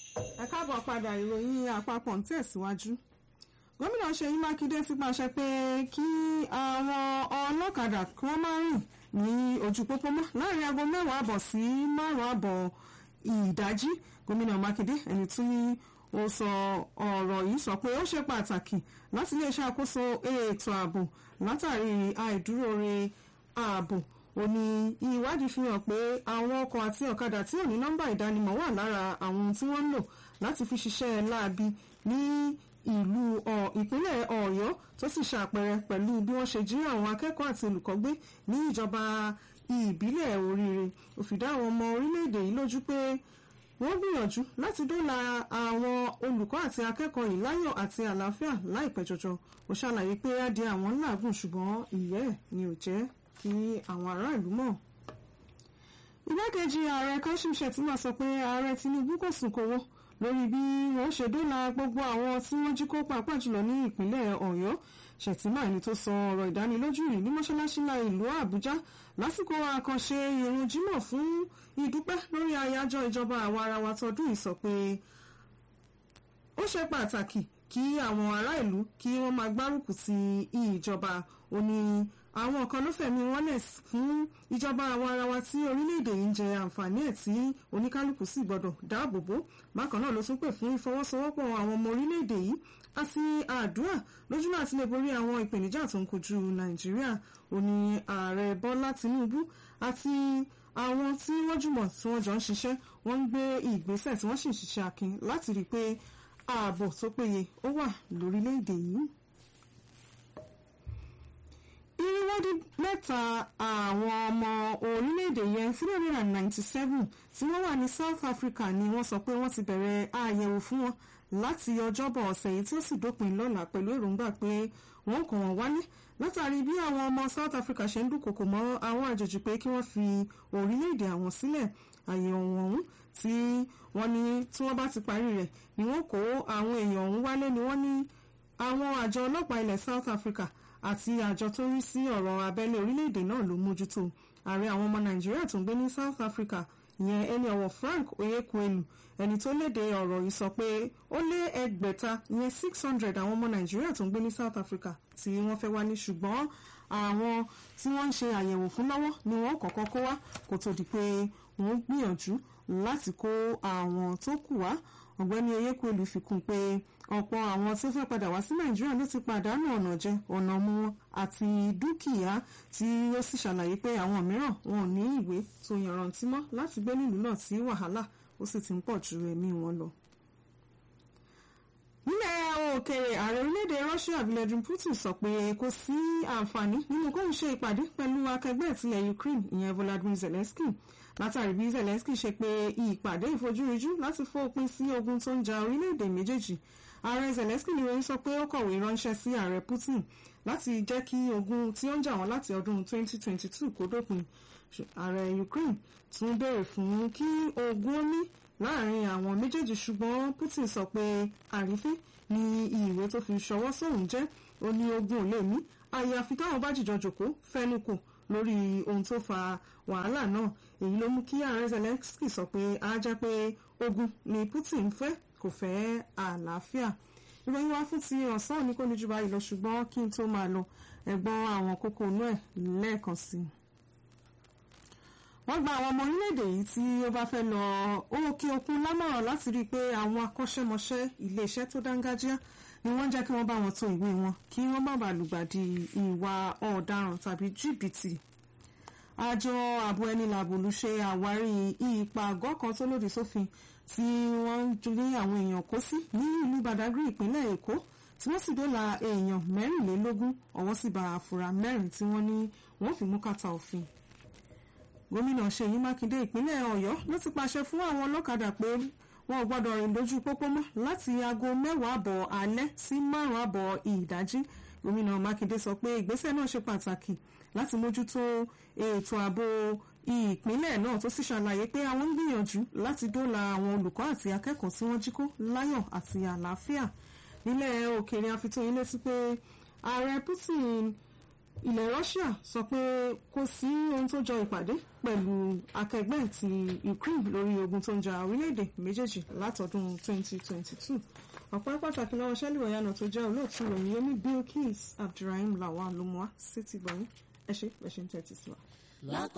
ẹ káàbọ̀ padà ìròyìn àpapọ̀ ń tẹ̀síwájú gómìnà ṣèyí mákindé ti pàṣẹ pé kí àwọn ọlọ́kadà kí wọ́n máa rìn ní ojú pópó mọ́ láàrin aago mẹ́wàá àbọ̀ sí márùn-ún àbọ̀ ìdájí gómìnà mákindé ẹni tí ó sọ ọ̀rọ̀ yìí sọ pé ó ṣe pàtàkì láti lè ṣàkóso ètò ààbò látàrí àìdúróore ààbò ó ní ìwádìí fi hàn pé àwọn ọkọ̀ àti ọ̀kadà tí ò ní nọ́mbà ìdánimọ̀ wà lára àwọn tí wọ́n ń lò láti fi ṣiṣẹ́ láabi ní ìlú ìpínlẹ̀ ọ̀yọ́ tó sì ṣàpẹẹrẹ pẹ̀lú bí wọ́n ṣe jí àwọn akẹ́kọ̀ọ́ àti olùkọ́ gbé ní ìjọba ìbílẹ̀ oríire ó fi dá àwọn ọmọ orílẹ̀-èdè yìí lójú pé wọ́n gbìyànjú láti dóòlà àwọn olùkọ́ àti akẹ́kọ̀ọ́ yìí láyọ̀ àti àlàáfíà láìpẹ́ jọjọ ó ṣàlàyé pé á di àwọn ńláàgùn ṣùgbọ́n ìyẹ́ ẹ̀ ni ò jẹ́ kí àwọn aráàlú mọ̀. igbákejì ààrẹ kashim shettima sọ pé ààrẹ tinubu kò sùn kówó lórí bí wọ́n ṣe dóòlà gbogbo àwọn tí wọ́n jí kó pàápàá jùlọ ní ìpínlẹ̀ ọ̀yọ́ shettima ẹni tó sọ ọ̀rọ̀ ìdánilójú yìí ní mọ́ṣáláṣí ńlá ìlú àbújá lásìkò àkànṣe ìrun jímọ̀ fún ìdúpẹ́ lórí àyájọ́ ìjọba àwa ara wa tọdún yìí sọ pé ó ṣe pàtàkì kí àwọn ará ìlú kí wọ́n máa gbárùkù ti ìjọba ó ní àwọn kan ló fẹ̀mí wọn lẹ̀ fún ìjọba àwa ara wa tí orílẹ̀-èdè yìí ń jẹ àǹfààní ẹ̀ tí oníkálukú sì gbọ́dọ̀ dáàbò bò bákan náà ló tún pè fún ìfọwọ́sowọ́pọ̀ àwọn ọmọ orílẹ̀-èdè yìí àti àdúrà lójúmọ́ àti lè borí àwọn ìpèníjà tó ń kojú nàìjíríà ó ní ààrẹ bọ́lá tinubu àti àwọn tí wọ́n jùmọ̀ tí wọ́n jọ ń ṣiṣẹ́ wọ́n ń gbé ìgbésẹ̀ tí wọ́n sì ń ṣiṣẹ́ akin láti rí i pé ààbò tó péye ó wà lórílẹ̀‐èdè yìí. irinwó mẹ́ta àwọn ọmọ orílẹ̀‐èdè yẹn three hundred and ninety seven tí wọ́n wà ní South Africa ni wọ́n sọ pé wọ́n ti bẹ̀rẹ̀ àyẹ̀wò fún wọn láti ọjọ́bọ̀ ọ̀sẹ̀ yìí tí ó sì dópin lọ́la pẹ̀lú èròǹgbà pé wọ́n kàn wọ́n wálé látàrí bí àwọn ọmọ South Africa ṣe ń dúnkokò mọ́ àwọn àjèjì pé kí wọ́n fi orílẹ̀-èdè àwọn sílẹ̀ àyẹ̀wò ọ̀hún tí wọ́n ní tí wọ́n bá ti parí rẹ̀ ni wọ́n kó àwọn èèyàn ọ̀hún wálé ni wọ́n ní àwọn àjọ ọlọ́pàá ilẹ̀ South Africa àti àjọ tó rí sí ọ̀rọ̀ abẹ́lé orílẹ̀-èdè náà ló mójútó ààrẹ àwọn ọmọ Nàìjíríà tó ń gbé ní South Africa ìyẹn ẹni ọ̀wọ̀ Frank Oyekwelu ẹni tó léde ọ̀rọ̀ yìí sọ pé ó lé ẹgbẹ̀ta ìyẹn six hundred àwọn ọmọ Nàìjíríà tó ń gbé ní South Africa tí wọ́n fẹ́ wá ní ṣùgbọ́n àwọn tí wọ́n ń ṣe àyẹ̀wò fún lọ́wọ́ ni wọ́n kọ́kọ́ kó wá kó tó di pé wọ́n gbìyànjú láti kó àwọn tó kù wá ọ̀gbẹ́ni Oyekwelu fi kún pé ọ̀pọ̀ àwọn tó fẹ́ padà wá sí Nàìjíríà ló ti pàdánù ọ̀nà jẹ ọ̀nà mú wọn àti dúkìá tí ó sì ṣàlàyé pé àwọn mìíràn wọn ò ní ìwé tó yanrantí mọ́ láti gbé nílùú náà tí wàhálà ó sì ti ń pọ̀ ju ẹ̀mí wọn lọ. nílẹ̀ òkèèrè ààrẹ orílẹ̀-èdè Russia Vladimir Putin sọ pé kò sí àǹfààní nínú kóun ṣe ìpàdé pẹ̀lú akẹgbẹ́ ìtìlẹ̀ Ukraine ìyẹn Volodymyr Zelensky látàrí bí Zelensky ṣe pé ìpàdé ìfojúrijú láti fòpin sí ogun tó ń ja orílẹ̀-èdè méjèèjì ààrẹ Zelensky ni wọ́n sọ pé ó kọ̀wé ránṣẹ́ sí ààrẹ Putin láti jẹ́ kí ogun tí ó ń jà wọ́n láti ọdún 2022 kó dópin ààrẹ Ukraine tún béèrè fún kí ogun ó ní láàrin àwọn méjèèjì ṣùgbọ́n Putin sọ pé àrífín ni ìwé tó fi ṣọwọ́ sóhun jẹ́ ó ní ogun ò lè ní àyàfi táwọn bá jìjọ jòkó fẹ́nukò lórí ohun tó fa wàhálà náà èyí ló mú kí ààrẹ Zelensky sọ pé á jẹ́ pé ogun ni Putin fẹ́ kò fẹ́ àlàáfíà ìròyìn wá fún ti ọ̀sán ní kò ní jù báyìí lọ ṣùgbọ́n kí n tó máa lọ ẹ̀gbọ́n àwọn kókó inú ẹ̀ lẹ́ẹ̀kan sí i. wọ́n gba àwọn ọmọ orílẹ̀-èdè yìí tí ó bá fẹ́ lọ òkè òkun lámọ̀ràn láti rí i pé àwọn akọ́ṣẹ́mọṣẹ́ iléeṣẹ́ tó dángájíá ni wọ́n jẹ́ kí wọ́n bá wọn to ìwé wọn kí wọ́n má bàa lùgbàdì ìwà ọ̀daràn tàbí jìbìtì àjọ ààbò ẹni làbòlú ṣe àwárí ipa àgọ́ kan tó lòdì sófin tí wọ́n ń ju ní àwọn èèyàn kó sí ní ìlú Badagry ìpínlẹ̀ Èkó tí wọ́n sì dóòlà èèyàn mẹ́rìnlélógún ọwọ́ sì bá àfúrà mẹ́rin tí wọ́n ní wọ́n fi mú kàtà òfin. gómìnà Ṣèyí Mákindé ìpínlẹ̀ Ọ̀yọ́ ló ti pàṣẹ fún àwọn ọlọ́kadà pé wọn ò gbọ́dọ̀ rìn lójú pópó mọ́ láti aago mẹ́wàá àbọ̀ alẹ́ sí márùn-ún àbọ̀ ìdájí gómìnà Mákindé sọ pé ìgbésẹ̀ náà ṣe pàtàkì láti mójútó ètò ààbò ìpínlẹ̀ náà tó sì ṣàlàyé pé àwọn ń gbìyànjú láti dóòlà àwọn olùkọ́ àti akẹ́kọ̀ọ́ tí wọ́n jí kó láyọ̀ àti àlàáfíà nílẹ̀ òkèèrè àfitóyin létí pé ààrẹ Putin ilẹ̀ Russia sọ pé kò sí ohun tó jọ ìpàdé pẹ̀lú akẹgbẹ́ ti Ukraine lórí ogun tó ń ja orílẹ̀-èdè méjèèjì látọdún 2022 ọ̀pọ̀ pàtàkì lọ́wọ́ sẹ́lẹ̀ ọ̀yánà tó jẹ́ olóòtú ìròyìn yomi Bilkis Abdulrahim Lawal ló mú wá sí ti gbọ̀nyìn ẹ ṣé ẹ ṣé ń tẹ́tí sí wa.